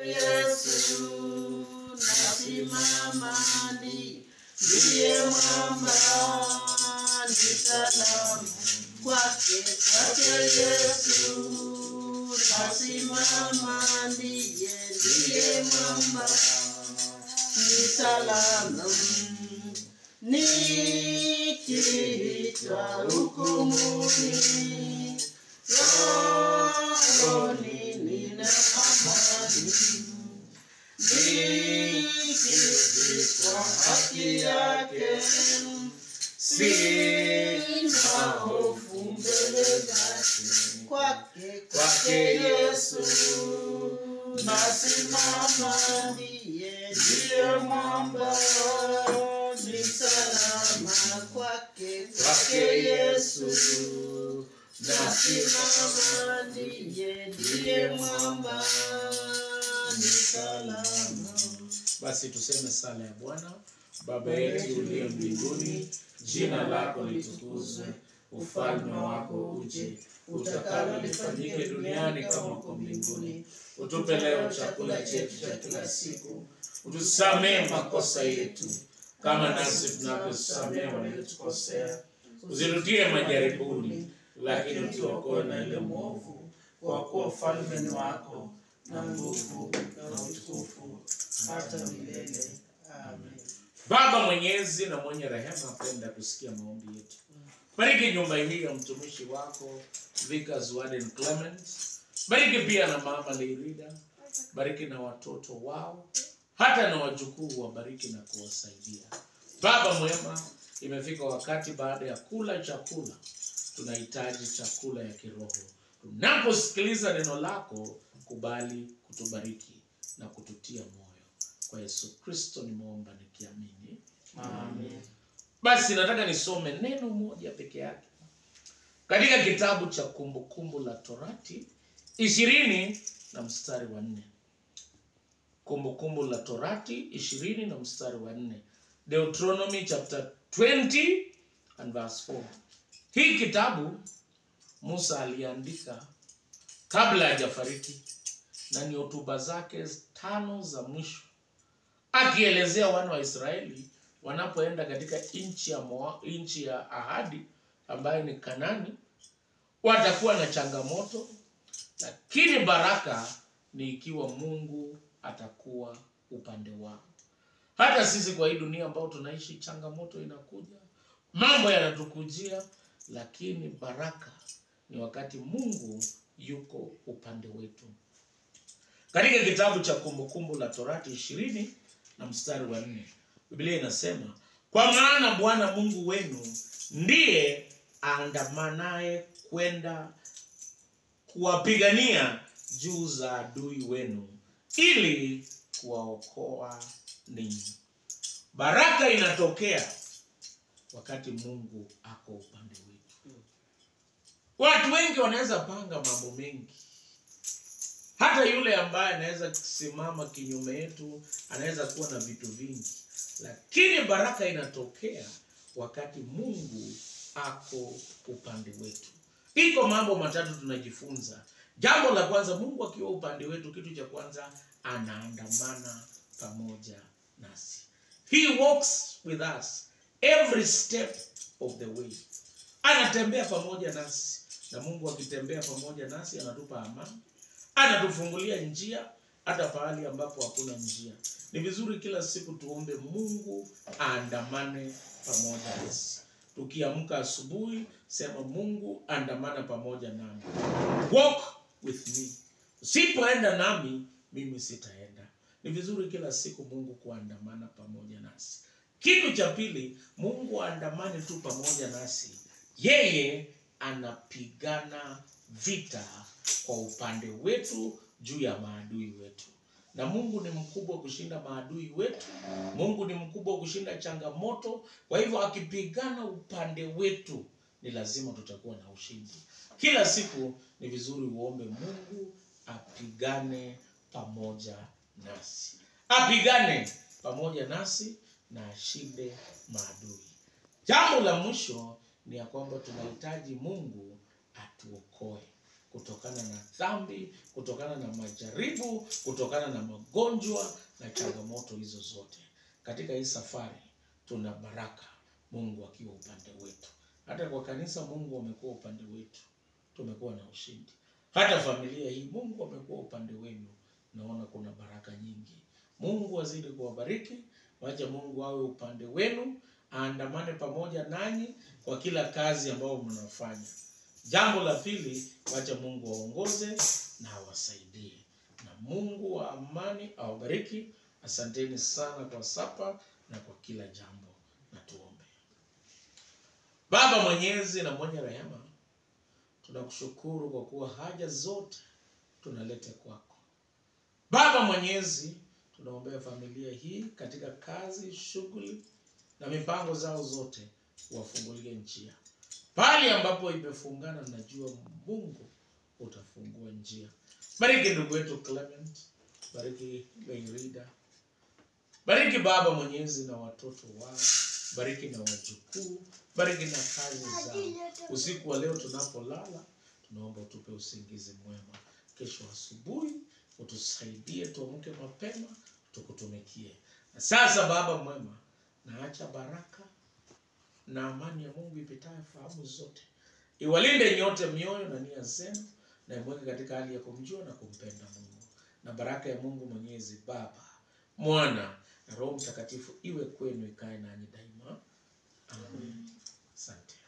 Yesu nasimama ni ndiye mwamba ni salama kwake kwake Yesu nasimama ndiye ndiye mwamba ni salama nikiitwa hukumuni rohoni nina amani nikizikwa haki yake sina hofu mbele zake kwake kwake Yesu nasimama ndiye ndiye mwamba ni salama kwake kwake Yesu nasimama ndiye ndiye mwamba ni salama Basi tuseme sala ya Bwana. Baba yetu uliye mbinguni, jina lako litukuzwe, ufalme wako uje, utakalo lifanyike duniani kama uko mbinguni. Utupe leo chakula chetu cha kila siku, utusamee makosa yetu kama nasi tunavyosamea waliotukosea, usirutie majaribuni, lakini utuokoe na ile mwovu, kwa kuwa ufalme ni wako na nguvu na utukufu hata milele. Amen. Baba mwenyezi na mwenye rehema, penda kusikia maombi yetu. Bariki nyumba hii ya mtumishi wako Vikas Warden Clement. Bariki pia na mama Leirida. Bariki na watoto wao, hata na wajukuu wabariki na kuwasaidia. Baba mwema, imefika wakati baada ya kula chakula, tunahitaji chakula ya kiroho. Tunaposikiliza neno lako, kubali kutubariki na kututia moyo. Kwa Yesu Kristo nimeomba nikiamini, amen. Basi nataka nisome neno moja peke yake katika kitabu cha Kumbukumbu la Torati ishirini na mstari wa nne. Kumbukumbu la Torati ishirini na mstari wa nne. Deuteronomy chapter 20 and verse 4. Hii kitabu Musa aliandika kabla hajafariki na ni hotuba zake tano za mwisho akielezea wana wa Israeli wanapoenda katika nchi ya Moa, nchi ya ahadi ambayo ni Kanani, watakuwa na changamoto, lakini baraka ni ikiwa Mungu atakuwa upande wao. Hata sisi kwa hii dunia ambao tunaishi, changamoto inakuja, mambo yanatukujia, lakini baraka ni wakati Mungu yuko upande wetu. Katika kitabu cha Kumbukumbu la Torati ishirini na mstari wa nne Biblia inasema kwa maana Bwana Mungu wenu ndiye aandamanaye kwenda kuwapigania juu za adui wenu ili kuwaokoa ninyi. Baraka inatokea wakati Mungu ako upande wetu. Watu wengi wanaweza panga mambo mengi hata yule ambaye anaweza kusimama kinyume yetu anaweza kuwa na vitu vingi, lakini baraka inatokea wakati Mungu ako upande wetu. Iko mambo matatu tunajifunza. Jambo la kwanza, Mungu akiwa upande wetu, kitu cha kwanza anaandamana pamoja nasi. He walks with us every step of the way. Anatembea pamoja nasi, na Mungu akitembea pamoja nasi anatupa amani anatufungulia njia hata pahali ambapo hakuna njia. Ni vizuri kila siku tuombe Mungu aandamane pamoja nasi. Tukiamka asubuhi, sema Mungu andamana pamoja nami, walk with me. Usipoenda nami, mimi sitaenda. Ni vizuri kila siku Mungu kuandamana pamoja nasi. Kitu cha pili, Mungu aandamane tu pamoja nasi, yeye anapigana vita kwa upande wetu juu ya maadui wetu. Na Mungu ni mkubwa kushinda maadui wetu. Mungu ni mkubwa kushinda changamoto. Kwa hivyo akipigana upande wetu, ni lazima tutakuwa na ushindi. Kila siku ni vizuri uombe Mungu apigane pamoja nasi, apigane pamoja nasi na ashinde maadui. Jambo la mwisho ni ya kwamba tunahitaji Mungu atuokoe. kutokana na dhambi kutokana na majaribu kutokana na magonjwa na changamoto hizo zote katika hii safari tuna baraka mungu akiwa upande wetu hata kwa kanisa mungu amekuwa upande wetu tumekuwa na ushindi hata familia hii mungu amekuwa upande wenu naona kuna baraka nyingi mungu azidi kuwabariki wacha mungu awe upande wenu aandamane pamoja nanyi kwa kila kazi ambayo mnafanya jambo la pili wacha mungu aongoze na awasaidie na mungu wa amani awabariki asanteni sana kwa sapa na kwa kila jambo na tuombe baba mwenyezi na mwenye rehema tunakushukuru kwa kuwa haja zote tunaleta kwako baba mwenyezi tunaombea familia hii katika kazi shughuli na mipango zao zote wafungulie njia pale ambapo imefungana najua mungu utafungua njia bariki ndugu wetu clement bariki leirida bariki baba mwenyezi na watoto wao bariki na wajukuu bariki na kazi zao usiku wa leo tunapolala tunaomba utupe usingizi mwema kesho asubuhi utusaidie tuamke mapema tukutumikie na sasa baba mwema naacha baraka na amani ya mungu ipitayo fahamu zote iwalinde nyote mioyo na nia zenu na imweke katika hali ya kumjua na kumpenda mungu na baraka ya mungu mwenyezi baba mwana na roho mtakatifu iwe kwenu ikae nanyi daima amen asante